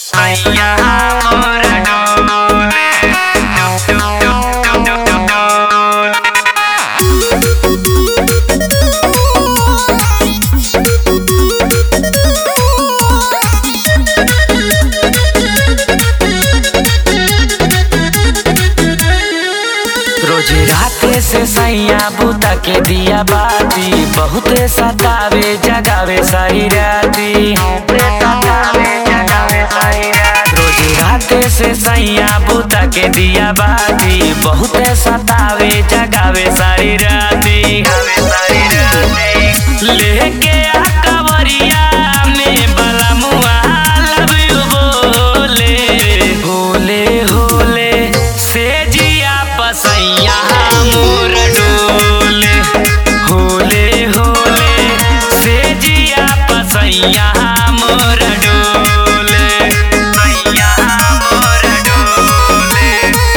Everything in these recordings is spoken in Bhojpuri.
सैया मोर डोले रोज राते से सैया बुता के दिया बाती बहुते सतावे जगावे सारी राती रोज राते से सैया बुता के दिया बाती बहुते सतावे जगावे सारी राती लेके आ कवरिया में बलमुआ लव यू बोले होले होले से जिया पसैया मोर डोले होले होले से जिया पसैया मोर डोले सैया मोर डोले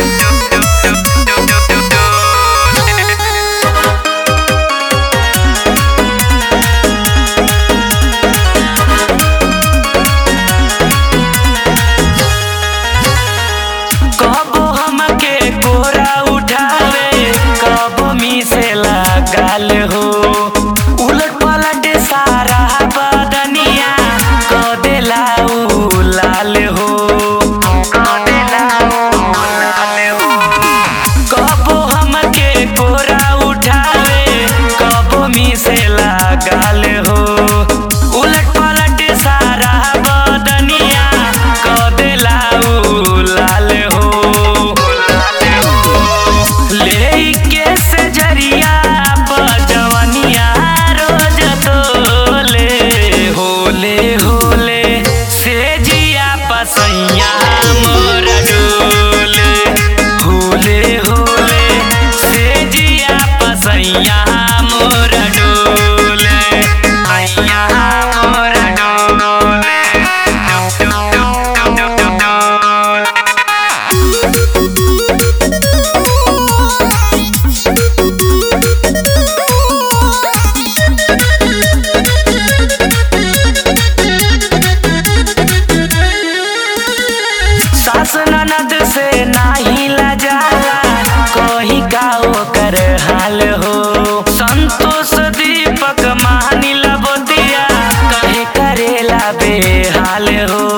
कबो हमके कोरा उठावे कबो मीसे लगाल हो उलट पलट सारा बदनिया क देला उ लाल हो क देला उ लाल हो कबो हमके कोरा उठावे कबो मीसे लगाल हो उलट पलट सारा बदनिया क देला उ लाल हो लेके से जरिया बजवनिया रोज तोले होले होले से जिया पसैया मोर डोले होले होले से जिया पसैया मोर डोले सैया मोर डोले सास ननद से नाही लजाला कही गाओ कर हाल हो संतोष दीपक मानी लबोतिया कहे करेला बेहाल हो